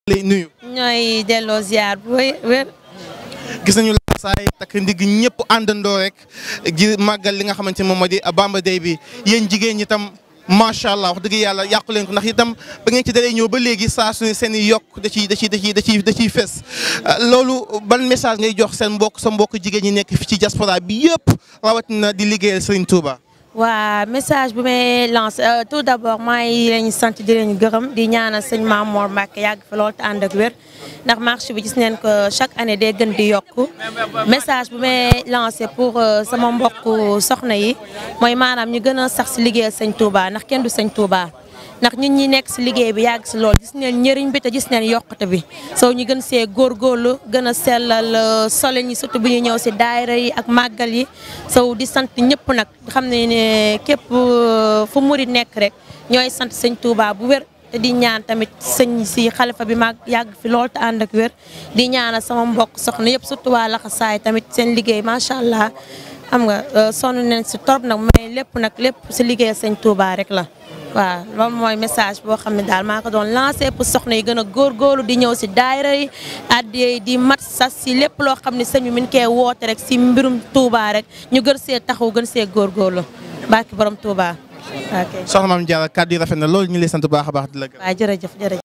lay nuyu. ñooy delloo ziar bu wér. gis nañu la saay takk ndig ñëpp àndandoo rek ji màggal li nga xamante ne moom moo di Bamba Day bi yéen jigéen ñi tam macha allah wax dëgg yàlla yàqu leen ko ndax itam ba ngeen ci dalee ñëw ba léegi saa su ne seen i yokk da ciy da ciy da ciy da ciy da ciy fes loolu ban message ngay jox seen mbokk sa mbokk jigéen ñi nekk fi ci diaspora bi yëpp rawatina di liggéeyal Serigne Touba. waa message bu may lancé tout d' abord maa ngi leen sant di leen gërëm di ñaanal sëñ Mamour Mbacke yàgg fi lool te ànd ak wér ndax marché bi gis neen ko chaque année day gën di yokk message bu may lancé pour sama mbokk soxna yi mooy maanaam ñu gën a sax si liggéeyal sëñ Touba ndax kenn du sëñ Touba. ndax ñun ñi nekk si liggéey bi yàgg si lool gis neen njëriñ bi te gis neen yokkute bi soo ñu gën see góorgóorlu gën a sellal sole ñi surtout bu ñu ñëw si daayira yi ak màggal yi sow di sant ñëpp nag xam ne ne képp fu murit nekk rek ñooy sant sëñ Touba bu wér te di ñaan tamit sëñ si xalifa bi mag yàgg fi lool te ànd ak wér di ñaanal sama mbokk soxna yëpp surtout waa laxasaay tamit seen liggéey macha allah xam nga sonn nañ si torop nag mais lépp nag lépp si liggéey sëñ Touba rek la waaw loolu mooy message boo xam ne daal maa ko doon lancé pour soxna yi gën a góorgóorlu di ñëw si daayira yi addiya di mat sas si lépp loo xam ne sëñ bi min koy woote rek si mbirum Touba rek ñu gën see taxaw gën see góorgóorlu barki borom Touba ok soxna Mame Diarra kàddu yi rafet na loolu ñu lay sant bu baax a baax di la gërëm. waaw jërëjëf jërëjëf